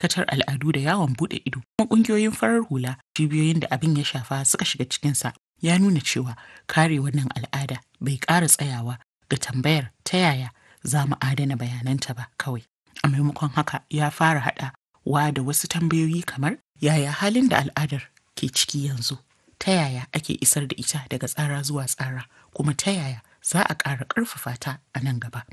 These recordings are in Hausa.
katar al'adu da yawon bude ido kuma kungiyoyin farar hula cibiyoyin da abin ya shafa suka shiga cikinsa ya nuna cewa kare wannan al'ada bai ƙara tsayawa ga tambayar ta yaya za mu adana bayananta ba kawai a maimakon haka ya fara haɗa wa da wasu tambayoyi kamar yaya halin da al'adar ke ciki yanzu ta yaya ake isar da ita daga tsara zuwa tsara kuma ta yaya za a ƙara ƙarfafa ta a nan gaba.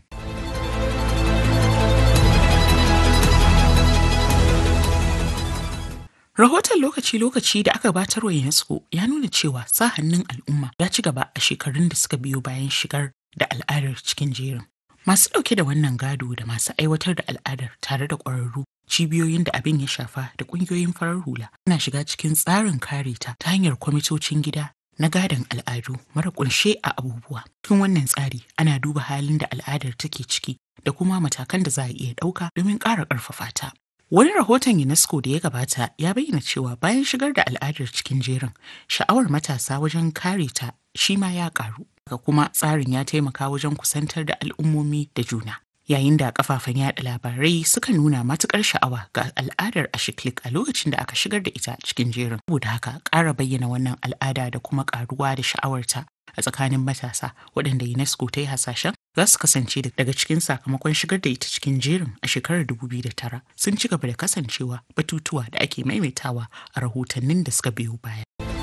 Rahoton lokaci-lokaci da aka batar wa UNESCO ya nuna cewa sa hannun al'umma ya ci gaba a shekarun da suka biyo bayan shigar da al'adar cikin jerin. Masu ɗauke da wannan gado da masu aiwatar da al'adar tare da ƙwararru cibiyoyin da abin ya shafa da ƙungiyoyin farar hula na shiga cikin tsarin kare ta ta hanyar kwamitocin gida na gadon al'adu mara ƙunshe a abubuwa. Cikin wannan tsari ana duba halin da al'adar take ciki da kuma matakan da za a iya ɗauka domin ƙara ƙarfafa ta. Wani rahoton UNESCO da ya gabata ya bayyana cewa bayan shigar da al'adar cikin jerin, sha'awar matasa wajen kare ta shi ma ya ƙaru. Haka kuma tsarin ya taimaka wajen kusantar da al'ummomi da juna. Yayin da kafafen yada labarai suka nuna matukar sha'awa ga al'adar Ashiklik a lokacin da aka shigar da ita cikin jerin. Saboda haka ƙara bayyana wannan al'ada da kuma ƙaruwa da sha'awarta a tsakanin matasa waɗanda UNESCO ta yi hasashen za su kasance daga cikin sakamakon shigar da ita cikin jerin a shekarar 2009 sun ci gaba da kasancewa batutuwa da ake maimaitawa a rahotannin da suka biyo baya.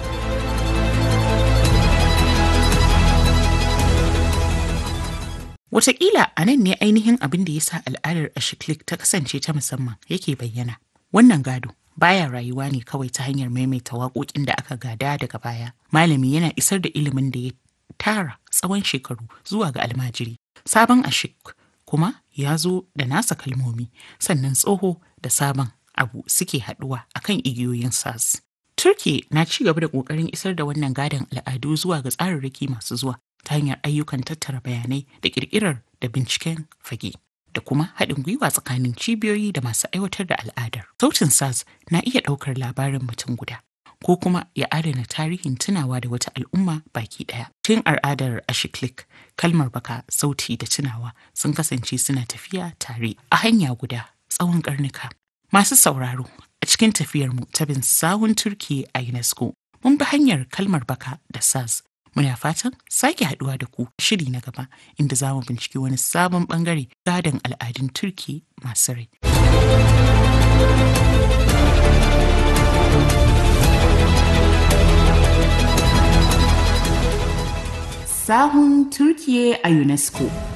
Wataƙila a nan ne ainihin abin da ya sa al'adar Ashiklik ta kasance ta musamman yake bayyana. Wannan gado baya rayuwa ne kawai ta hanyar maimaita waƙoƙin da aka gada daga baya. Malami yana isar da ilimin da ya tara tsawon shekaru zuwa ga almajiri. Sabon ashik kuma ya zo da nasa kalmomi sannan tsoho da sabon abu suke haɗuwa akan igiyoyin sas. Turki na ci gaba da ƙoƙarin isar da wannan gadon al'adu zuwa ga tsararraki masu zuwa ta hanyar ayyukan tattara bayanai da ƙirƙirar da binciken fage. da kuma haɗin gwiwa tsakanin cibiyoyi da masu aiwatar da al'adar. Sautin SARS na iya ɗaukar labarin mutum guda ko kuma ya adana tarihin tunawa da wata al'umma baki ɗaya. Tun al'adar Ashiklik, kalmar baka, sauti da tunawa sun kasance suna tafiya tare a hanya guda tsawon ƙarnuka. Masu sauraro a cikin tafiyarmu ta bin sahun Turki a UNESCO mun bi hanyar kalmar baka da SARS Muna fatan sake haduwa da ku shiri na gaba inda za mu binciki wani sabon bangare gadon al'adun Turki masu rai. Sahun Turkiye a UNESCO